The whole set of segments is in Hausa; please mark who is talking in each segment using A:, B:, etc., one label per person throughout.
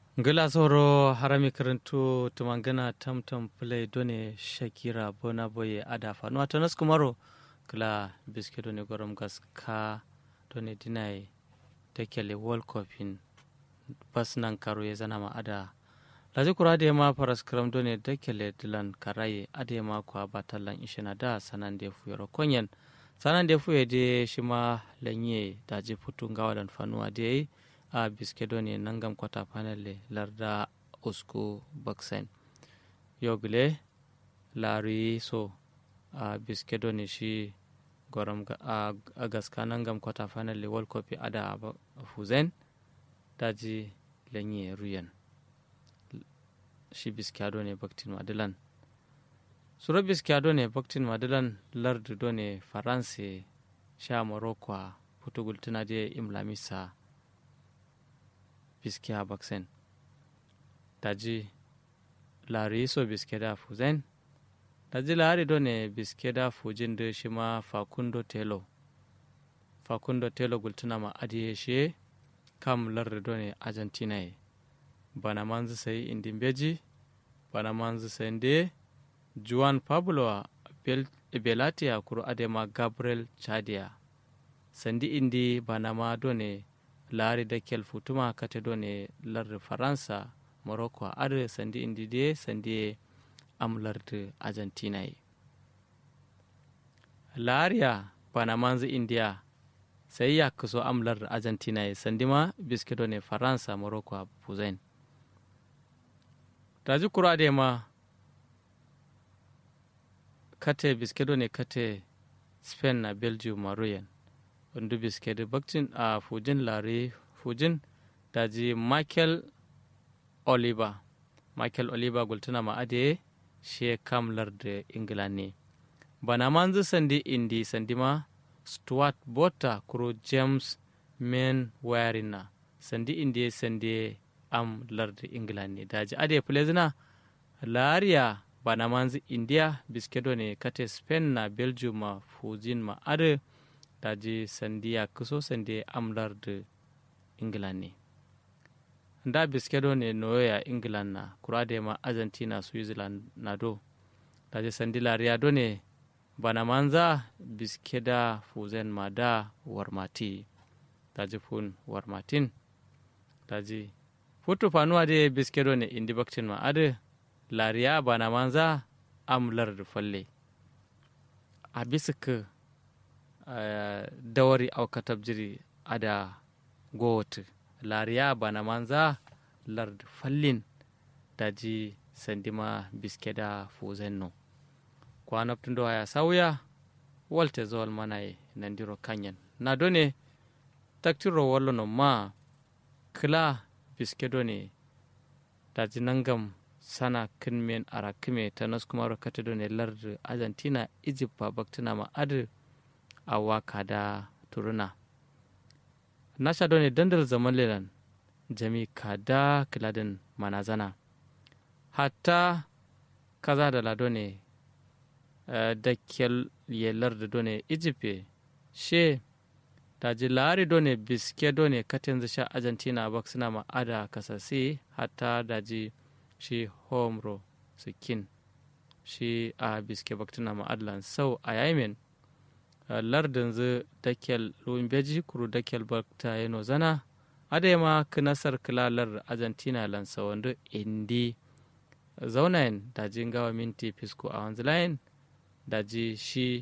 A: ngila soro harami karantu tumangana tamtam play done shakira bona boye ada fanu atanas kumaro kila biske done gorom gas ka done dinai tekele world cup in bas nan karo ya zana ma ada laji kura da ma faras kram done tekele dilan karaye ade ma kwa batalan ishina da sanan da fuyaro konyen sanan da fuye de shima lanye daji putun gawadan fanuwa da yayi a biskedo ne nangam kwata panel larda usku baksen yogle lari so a biskedo ne shi gorom a gaska nangam kwata panel world cup ada fuzen daji lenye ruyan shi biskado ne baktin madilan suro biskado ne baktin madilan lardu do ne faranse sha morocco putugul tuna je imlamisa biske a baksen daji lari so biske da fuzen daji lari do ne biske da fujin da shi ma fakundo telo fakundo telo gultuna ma adiye shi kam lardi do ne argentina ye bana manzu sai indin beji bana manzu sai de juan pablo belatia kuro adema gabriel chadia sandi indi bana ma do ne laari dakkel futuma kate do ne lardi faransa morocco ar sandi indi de sandi am lardi argentina ye laariya bana manzi india sai ya kaso am lardi argentina ye sandi ma biske do ne faransa morocco a puzain daji kura de ma kate biske do ne kate spain na belgium maroyan wanda biske da bakcin a fujin lare fujin daji michael oliver michael oliver gultuna ma'ade she kamlar da ingila ne bana manzu sandi indi sandi ma stuart bota kuro james men warina sandi indi sandi am larda ingila ne daji ade plezina lariya bana manzu india biskedo ne kate spain na belgium ma fujin ma ade daji sandiya kuso sande amlar da england ne da biskedo ne noya england na kura da ma argentina switzerland na do daji sandi lariya do ne bana manza biskeda fuzen ma da warmati daji fun warmatin daji futu fanuwa da biskedo ne indi baktin ma ade lariya bana manza amlar da falle a bisa Uh, dawari au katabjiri ada gowot lariya bana manza lard fallin daji sandima biskeda fuzenno kwanaptundo haya sauya walte zowal manaye nandiro kanyen na done taktiro wallono ma kila biskedo ne daji nangam sana kinmen ara kime tanas kuma kate done lard argentina egypt ba baktina ma adu a waka da turuna na sha ne dandal zaman lelan jami kada kiladin manazana hatta kaza da lado ne da yelar da done ijipe she da ji lari done biske done katin sha argentina bak suna ma'ada kasasi hatta da ji shi homro sikin shi a biske baktuna ma'adlan sau a yamin lardin zu dakel ruwan beji kuru dakel bakta yano zana adema kinasar kilalar argentina lansa wanda indi zaunayin daji gawa minti fisko a wanzu layin daji shi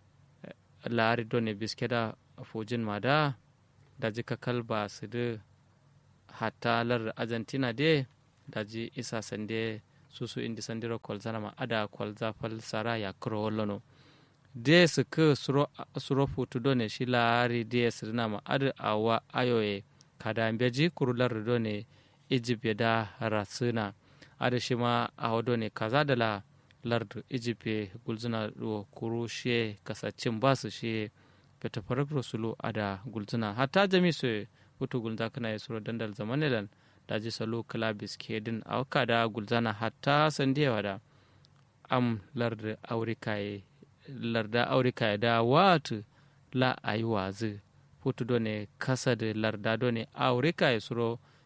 A: lari done biske da fujin mada daji kakal ba su da hatta lar argentina de daji isa sande susu indi sandiro kwalzana ma ada kwalza falsara ya kuro wallono de su ke suro futu done shi laari de sirna ma adu awa ayoye kada beji kurular done egypt da rasuna adu shi ma awa done kaza da la lardu egypt gulzuna do kuru shi kasacin basu shi beta farak sulu ada gulzuna hatta jami su futu gulza kana ya suro dandal zamanelan daji salo kalabis kedin awka da gulzana hatta sandiyawa da am lardu aurikaye larda aurika da watu la ayi wazi futu done kasa da larda done aurika ya suro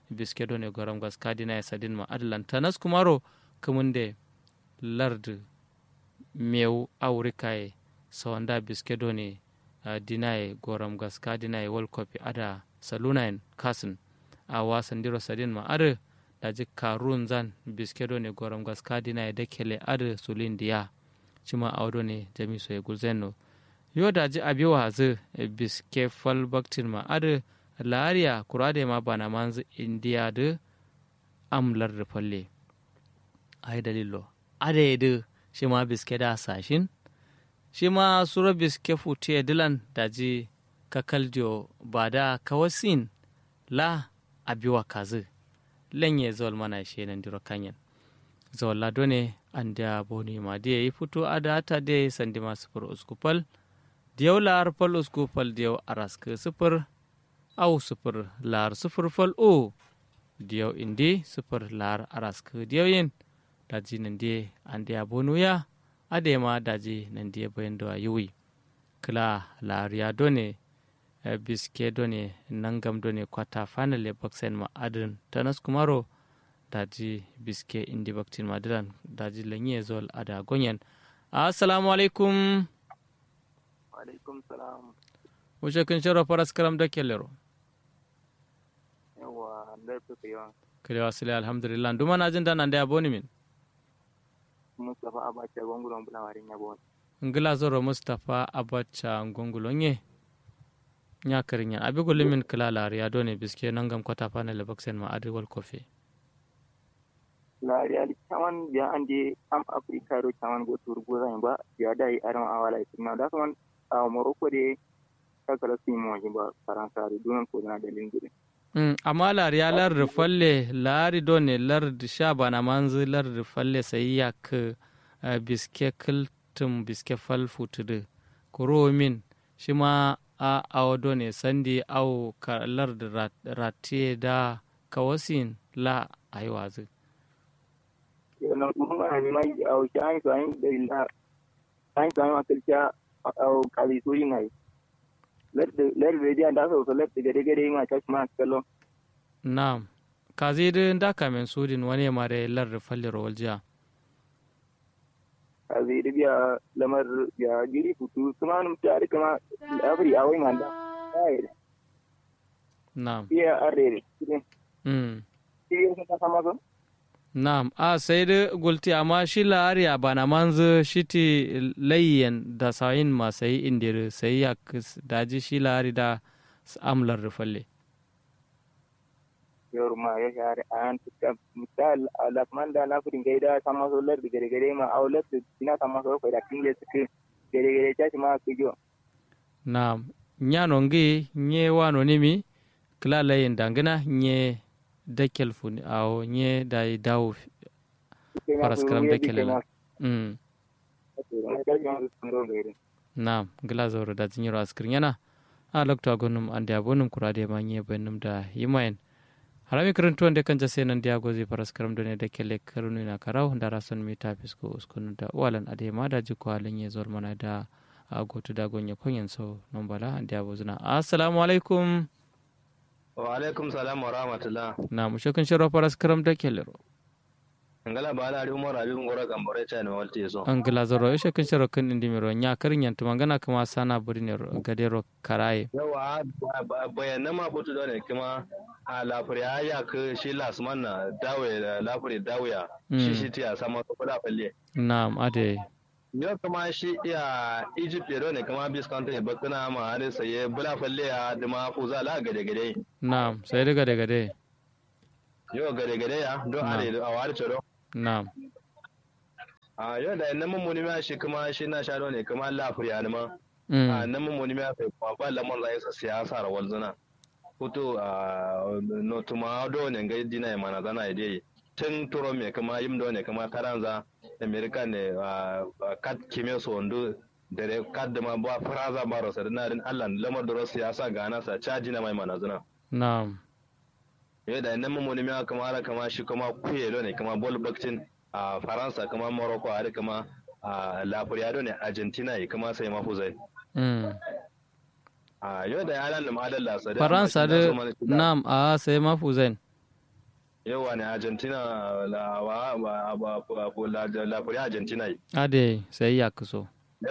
A: biske do ne goram gas kadina ya sadin ma adalan tanas kumaro kumunde lard mew aurikaye sawanda biske do ne uh, dinaye goram gas kadina world cup ada salunayen kasin a wasan diro sadin ma ada daji karun zan biske do ne goram gas kadina da kele ada sulin diya cima audo ne jami so ya gulzenno yo daji abiwa zu biske fal baktin ma ada lariya kurade ma bana manzu indiya da amlar da falle ai dalilo ada da shi ma biske da sashin shi ma sura biske fute dilan daji kakaldio ba da kawasin la abiwa kazu lenye zol mana shi nan diro kanyan zol lado ne an da boni ma da yi fito a da ta da sandi ma sufur uskupal diyau lar fal uskupal diyau araska sufur au sufur lar sufur fal o diyau indi sufur lar araska diyau yin daji nan da an da bonu ya ade ma daji nan da bayan da yiwi kila lariya done biske done nangam done kwata finally baksen ma adin tanas kumaro daji biske indi baktin madiran daji lenye zol ada gonyen assalamu alaikum
B: alaikum salam
A: wuce kun shiro faras karam da kellero
B: yawa laifin yawan
A: kalewa sile alhamdulillah duma na jin dana da aboni min
B: mustapha abacha gongulon bulawarin yabo
A: ngila zoro mustapha abacha gongulon ye nya karinya abi gulumin kila lariya done biske nangam kwata finally baksen ma adi wal kofi
B: la real caman biya ande am africa ro caman go tur go zan ba ya dai aram awala itina da kaman a morocco de kakala si mo ba faransa ri dunan ko na da lingire
A: Mm, amma lariya lar falle lari done lar sha bana manzu lar falle sai ya ka uh, biske kiltum biske fal futudu kuro min shi ma a awo ne sandi au ka lar rat, ratiye da kawasin la ayi wazu
B: yana kuma ni mai au shan so an da illa an so an kalcha au kali suri nai lar da da so lar da gade gade ma ta ma kallo
A: na'am kazi din da kamen sudin wani mare lar falle rawal jiya
B: kazi da biya lamar ya giri futu kuma num tare kama afri awai manda ai
A: na'am
B: iya arere
A: mm.
B: iya ka sama so
A: Naam, a sai da gulti amma shi la'ariya ba na manzu shi ti layyan da sayin ma sai indiri sai ya daji shi la'ari da amlar rufalle.
B: yor ma ya share an tuka misal alakman da na fudin gaida sama so lar da gare gare ma aulat ina sama so ko da kinje suke gare gare ta ma su jo
A: Naam, nyano ngi nye wano nimi kila layyan dangana nye dakel funi awo nye da dawo paraskram dakel la. Mm. Naam, gila zoro da zinyiro askirin yana a lokta gonum ande abonum kurade ma nye benum da yimayen. harami karantu wanda kan jase nan dia gozi paras karam done da kele karunu na karau da rason mi ta fisko uskunu da walan ade ma da jiko halin ya zor mana da agotu da gonya konyen so non bala dia bozuna assalamu alaikum
C: wa alaikum salam wa rahmatullah
A: na mu shokin shiro paras karam da kele ro
C: ngala bala ari umar abi ngora gambore cha ne walte so
A: an gila zoro shokin shiro kan indi miro nya karin yan tumangana kama sana burine gadero karaye
C: yawa bayanan ma butu da ne kuma a lafuri ya ya ka shi lasman na dawe da lafuri dawaya shi shi tiya sama ko da falle
A: na'am ade
C: yau kuma shi iya egypt yaro ne kuma bis kanta ya bakuna ma har sai bula falle ya da ma fu za la gade gade
A: na'am sai da gade gade
C: yau gade gade ya don are a wari tsoro
A: na'am
C: a yau da nan mun muni ma shi kuma shi na sha ne kuma lafuri ya ma a nan mun muni ma fa ba lamar zai sa siyasa rawal zuna hutu a notuma do ne ga dina mana zana ide tun turo me kama yim do ne kama karanza america ne kat kime so ndo dare kad ma ba faraza baro sa na din Allah lamar da siyasa ga na sa caji na mai mana zana
A: na'am
C: yau da nan mun ne kama ara kama shi kama kuye do ne kama ball bakcin a faransa kama morocco har kama a lafuriya ne argentina kama sai mafuzai a yau da yaran da ma'adar lasa
A: faransa da nam a sai mafu zain
C: yawa ne argentina la wa ba ba la la kuri argentina yi
A: ade sai ya kuso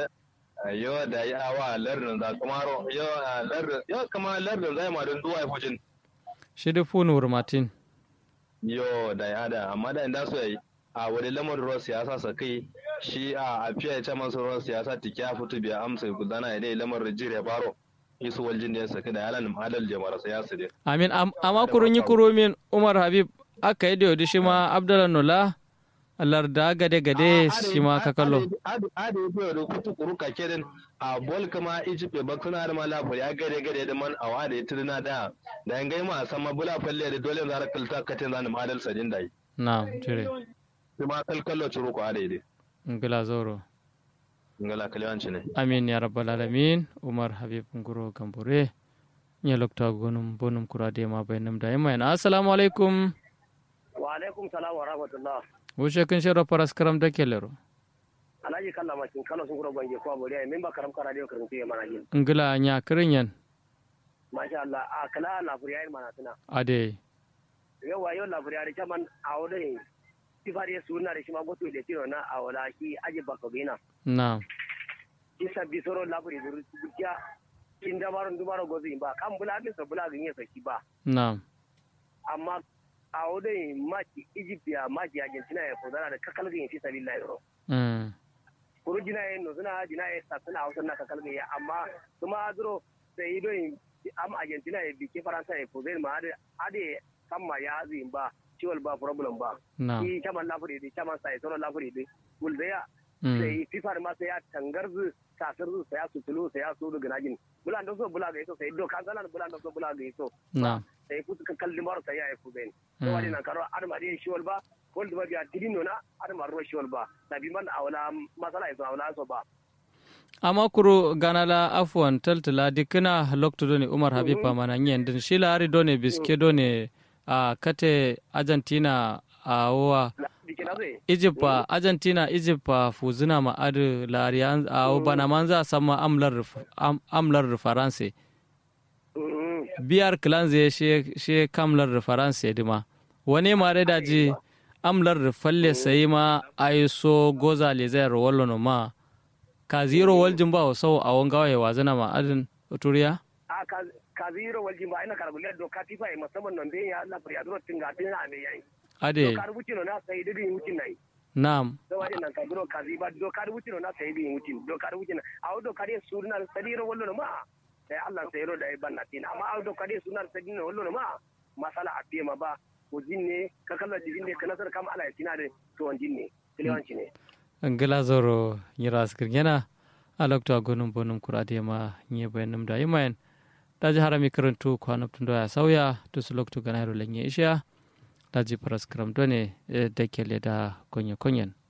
C: yo da ya wa lardin za kamaro yo lardin yo kama lardin zai ma don duwa fujin
A: shi da funur martin
C: yo da ya da amma da inda so yi a wani lamar ruwan siyasa sa kai shi a afiya ya ce masu ruwan siyasa tiki ya fito biya amsa gudana ya dai lamar rijiyar baro isu waljin da ya saki da yalan adal jama'ar siyasa dai
A: amin amma kurun yi kuro min umar habib aka yi da yau shi ma abdallah nula larda gade gade shi ma ka kallo
C: adi adi ko da kutu kuru ka kedin a bol kama egypt ba kuna da mala ya gade gade da man awa da tirna da da ngai ma sama bula falle da dole zara kalta katin zan madal sadin dai
A: na tire
C: kuma kalkallo curu ko ade dai
A: ngila zoro
C: ngala kalyanci ne
A: amin ya rabbal alamin umar habib nguro gambore nya lokta gonum bonum kurade ma bainam da yamma assalamu alaikum
D: wa alaikum salam wa rahmatullah
A: wuce kun shiro faras karam da kelero
D: alhaji kalla makin kala sun kuro bange ko aburiya min ba karam kara dio karam tiye mana jin
A: ngila nya kirinyan
D: masha Allah a kala la furiya mana tuna
A: ade
D: yawa yau la furiya da man a wode sifari sunna da shi ma goto da tiro na a wala ki aje baka bina
A: na
D: isa bisoro la furi duru bukiya kin da baron dubaro gozi ba kan bula bin sa bula ganye saki ba
A: na
D: amma a wode maki Egypt ya maki Argentina ya fodara da kakal ganye fi sabilillah ro
A: mm
D: kuru jina ye no suna jina ye sa suna hausa na kakal ganye amma kuma duro sai don am Argentina ya bike Faransa ya fodara ma ade ade kamma ya azin ba ciwon ba problem ba
A: na
D: shi caman lafuri da caman sai sauran lafuri da gulzaya
A: mm
D: sai fifar ma sai ya tangarzu kasar su sai ya sutulu sai ya so daga najin bulan da so bula ga yaso sai do kan zalan bulan da so bula ga yaso
A: na
D: sai ku ka kalli maro sai ya yi ku ben to wani nan karo arma dai shiwal ba kol da biya tidino na arma ro shiwal ba da bi man awla masala yaso awla so ba
A: amma kuro ganala afwan taltala dikina lokto doni umar habib pamana nyen din shila ari doni biske doni a kate argentina a wa
D: dikina zai
A: egypt pa argentina egypt pa fuzina ma adu lari an a wa bana manza sama amlar am- amlar faransa biyar kilanze she she kamlar faransa dima wani ma da daji amlar falle sai ma aiso goza le zai wallo no ma ka zero waljin ba sau a wangawa ya wazana ma adin turiya
D: a ka ka ziro waljin ba ina karbule do ka tifa musamman nan dai ya Allah fariya duro tinga tin na me yayi
A: ade
D: do ka rubuci no na sai dai wucin nai
A: na'am
D: do wadi nan ka duro ka ziba do ka rubuci no na sai dai wucin do ka rubuci na a do ka dai surna sadiro wallo no ma sai Allah sai ro da banna tin amma a do ka dai surna sadiro wallo no ma masala a ma ba ko jinne ka kalla jinne ka nasar kam ala tina de to on jinne kilewanci ne
A: ngila zoro nyira askir yana alakto agonum bonum kurade ma nye bayanum da yimayen daji harami karantu ko hanaptun do ya sauya to su lokto ganaro lenye isha daji paras karam done da kele da konye konyen